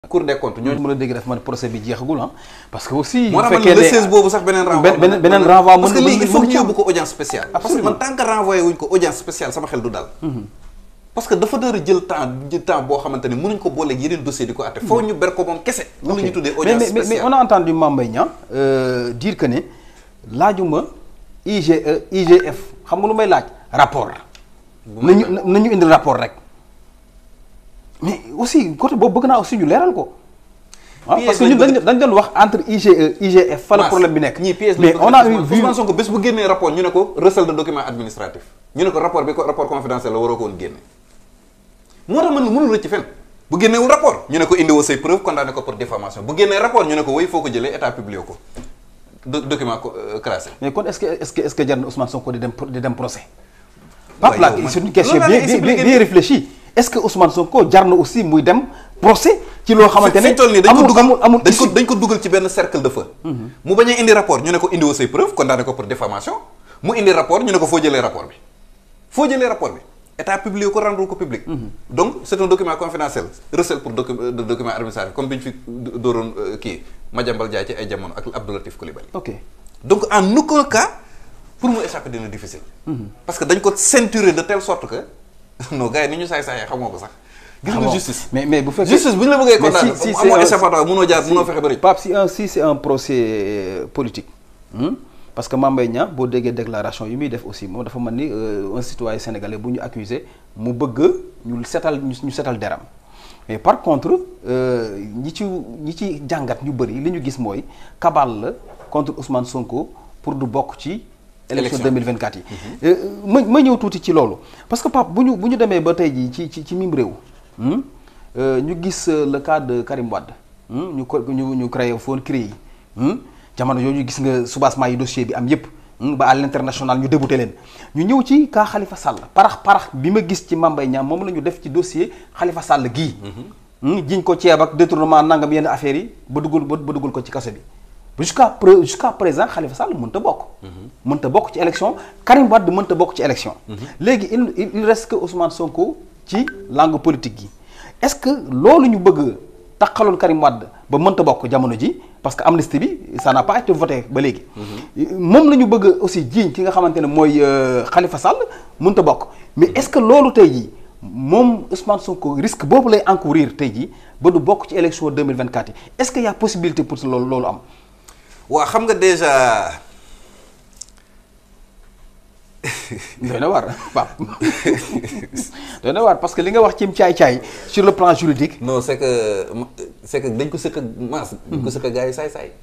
cour des comptes ñooñu. mën a dégg def man procès bi jeexagul ah parce que aussi. moo tax man le 16 boobu sax beneen renvoi. beneen beneen renvoi mën parce que lii il faut mën ñu ci am. yóbbu ko audience spéciale. parce que man tant que renvoyé wuñ ko audience spéciale sama xel du dal. parce que dafa dara jël temps jël temps boo xamante ne mënuñ ko booleeg yeneen dossier di ko atte foo ñu ber ko moom kese. loolu la ñuy tuddee mais audience mais mais spéciale. on a entendu Mame Mbaye Niang euh, dire que ne laajuma IGE IGF xam nga lu may laaj rapport. nañu nañu indi rapport rek mais aussi côté boobu bëgg naa aussi ñu leeral ko. ah Piège parce que lañ ñun dañ bëgg. dañ doon wax entre IGE IGF. fa la problème bi nekk ñii pièce mais on a eu vu Ousmane Sonko bés bu génnee rapport ñu ne ko recel de document administratif ñu ne ko rapport bi ko rapport confidentiel la waroo ko woon génne moo tax man mënul rëcc fenn bu génneewul rapport ñu ne ko indiwoo say preuve condamné ko pour diffamation bu génnee rapport ñu ne ko woy foo ko jëlee état publié ko Do- document ko euh, classé mais kon est-ce que est-ce que est-ce que jar na Ousmane Sonko di dem di dem procès. Pape yow la man- c'est une question loolu laa bien lay bien expliquer bien nii. réfléchie est-ce que Ousmane Sonko jar na aussi muy dem procès ci loo xamante ne fi toll nii dañ ko amul dugal amul amul dañ ko issue. dañ ko dugal ci benn cercle de feu mu bañ a indi rapport ñu ne ko indiwoo say preuve condamné ko pour diffamation mu indi rapport ñu ne ko foo jëlee rapport bi foo jëlee rapport bi état publié ko rendre ko public donc c'est un document confidentiel recel pour docu de document administratif comme bi ñu fi dooroon euh, kii Madiambal Diagne ci ay jamono ak Abdou Latif Coulibaly ok donc en aucun cas pour mu échapper dina difficile parce que dañ ko ceinturer de telle sorte que non gars yi ni ñu saay saayee xamoo ko sax gis Ah nga bon. justice mais mais bu fekkee justice bu ñu la bëggee mais condamner si- si amoo c'est un- échappatoire mënoo jaar mënoo fexe ba rëcc Pape si un si c'est un procès euh, politique hmm? parce que Mame Mbaye Niang boo déggee déclaration yi muy def aussi moom dafa mel ni euh, un citoyen sénégalais bu ñu accusé mu bëgg ñu setal ñu ñu setal deram mais par contre euh, ñi ci ñi ci jàngat ñu bëri li ñu gis mooy kabal la contre Ousmane Sonko pour du bokk ci élection Élection. 2024 yi Euh, ma ma ñëw tuuti ci loolu parce que Pape bu ñu bu ñu demee ba tey jii ci ci ci mim réew hmm? Euh, ñu gis euh, le cas de Karim Wade hmm? ñu ko ñu ñu créé foon CREI yi hmm? jamono yooyu gis nga soubassement yi dossier bi am yépp hmm? ba à l'international ñu débouté leen ñu ñëw ci cas Khalifa Sall parax parax bi ma gis ci Mame Mbaye Niang moom la ñu def ci dossier Khalifa Sall gii hmm? jiñ ko ceeb ak détournement nangam yenn affaires yi ba dugal ba ba dugal ko ci kaso bi jusqu'à pré jusqu'à présent Khalifa Sall mënta bokk. mënta bokk ci élection Karim Wade mënta bokk ci élection. léegi il il il reste que Ousmane Sonko ci langue politique gi est-ce que loolu ñu bëgg taxaloon Karim Wade ba mënta bokk jamono ji parce que amnistie bi ça n'a pas été voté ba léegi. moom la ñu bëgg aussi jiiñ ki nga xamante ne mooy euh, Khalifa Sall mënta bokk mais est-ce que loolu tey jii moom Ousmane Sonko risque boobu lay encourir tey jii ba du bokk ci élection 2024 yi est-ce qu'il y a possibilité pour loolu loolu am. waa xam nga déjà doy na waar Pape doy na waar parce que li nga wax cim caay-caay sur le plan juridique non c'est que c'est que dañ ko sëkk ak maas dañ ko sëkk ak gars yi saay-saay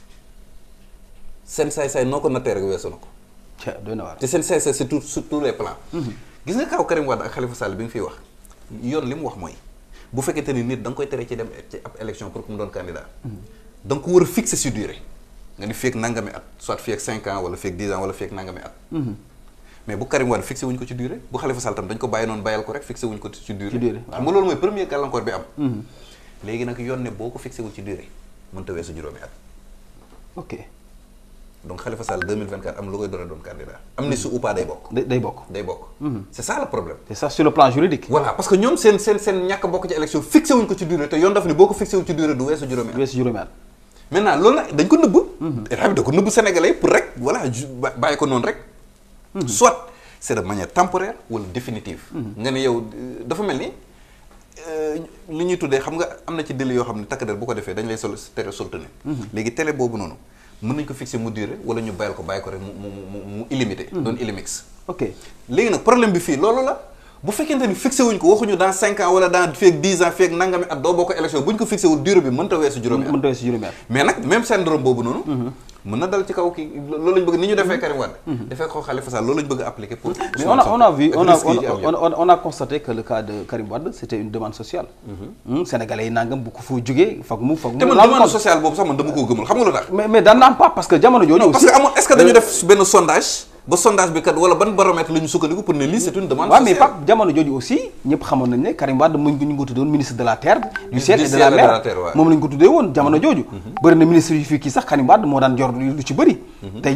seen saay-saay noo ko nattee rek weesu na ko ca doy na waar te seen saay-saay c'est tout sur tous les plans gis nga kaw Karim Wade ak Khalifa Sall bi nga fiy wax yoon li mu wax mooy bu fekkente ni nit da nga koy tere ci dem ci ab élection pour que mu doon candidat da nga ko war a fixer sur durée nga ni fii ak nangami at soit fii ak 5 ans wala fii ak 10 ans wala fii ak nangami at mais bu Karim Wade fixé wuñ ko ci durée bu Khalifa Sall tam dañ ko bàyyi noonu bàyyal ko rek fixé wuñ ko ci durée Ci durée, xam nga loolu mooy premier gàllankoor bi am léegi nag yoon ne boo ko fixé wul ci durée mënta weesu juróomi at ok donc Khalifa Sall 2024 am lu koy door a doon candidat am ni su ou pas day bokk day day bokk day bokk c'est ça le problème c'est ça sur le plan juridique voilà parce que ñoom seen seen seen ñàkk bokk ci élection fixé wuñ ko ci durée te yoon daf ni boo ko fixé wul ci durée du weesu juróomi at weesu juróomi at maintenant loolu nag dañ ko nëbb état bi da ko nëbb sénégalais pour rek voilà ju- ba- bàyyi ko noonu rek soit c'est de manière temporaire wala définitive nga ne yow euh, dafa mel ni euh, li ñuy tuddee xam nga am na ci délit yoo xam ne takk der bu ko defee dañ lay sol tere soltane léegi télé boobu noonu mën nañ ko fixer mu durée wala ñu bàyyil ko bàyyi ko rek mu mu mu mu illimité doon illimix ok léegi nag problème bi fii loolu la bu fekkente ni fixé wuñ ko waxuñu dans cinq ans wala dans fii ak dix ans fii ak nangami at doo bokk élection bu ñu ko fixé wul durée bi mënta weesu juróomi at mënta weesu juróomi at mais nag même syndrome boobu noonu. mën na dal ci kaw kii loolu lañ bëgg ni ñu defee Karim Wade. defee ko Khalifa Sall loolu lañ bëgg a appliquer pour. mais on a on a vu ak on a risques yi ci am on, yëpp. on, on a constaté que le cas de Karim Wade c'était une demande sociale Hmm, sénégalais yi nangam bu ko fu jógee foog mu foog mu te man rendre demande compte. sociale boobu sax man dama koo gëmul xam nga lu tax. mais mais daan na am pas parce que jamono jooju non parce aussi que amoon est-ce que dañu def benn sondage ba sondage bi kat wala ban baromètre la ñu sukkandiku pour ne lii c'est une demande waaw mais sociale. Pape jamono jooju aussi ñëpp xamoon nañ ne Karim Wade mu ñu ngi ko tuddoon ministre de la terre du ciel Du et de ciel la et de mer la terre, waaw. moom lañ ko tuddee woon jamono jooju bëri na ministre yu fii kii sax Karim Wade moo daan jor lu ci bëri tey jii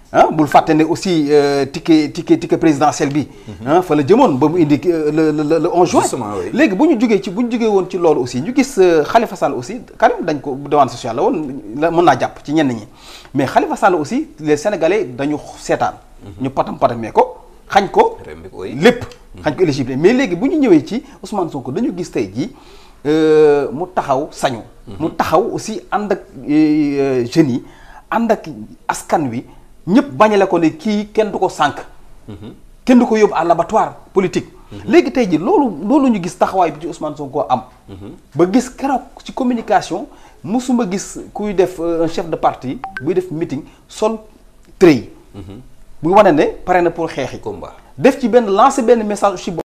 ah bul fàtte ne aussi euh, ticket ticket ticket présidentiel bi. ah fa la jëmoon ba mu indi euh, le le le 11 juin. Justement, oui. léegi bu ñu jugee ci bu ñu jugee woon ci loolu aussi ñu gis euh, Khalifa Sall aussi Karim dañ ko demande sociale la woon la mën naa jàpp ci ñenn ñi mais Khalifa Sall aussi les sénégalais dañu seetaan. ñu patam patamee ko xañ ko. Rembi ko, oui. lépp xañ ko éligible mais léegi bu ñu ñëwee ci Ousmane Sonko dañu gis tey jii euh, mu taxaw sañu. mu taxaw aussi ànd ak euh, jeunes yi ànd ak askan wi ñëpp bañale ko ne kii kenn du ko sànq. kenn du ko yóbbu à l'abattoir politique. léegi tey jii loolu loolu ñu gis taxawaay bi ci Ousmane Sonko am. ba gis keroog ci communication musuma gis kuy def euh, un chef de parti buy def meeting sol trait. bu wane ne pare na pour xeexi. combat def ci benn lancer benn message aussi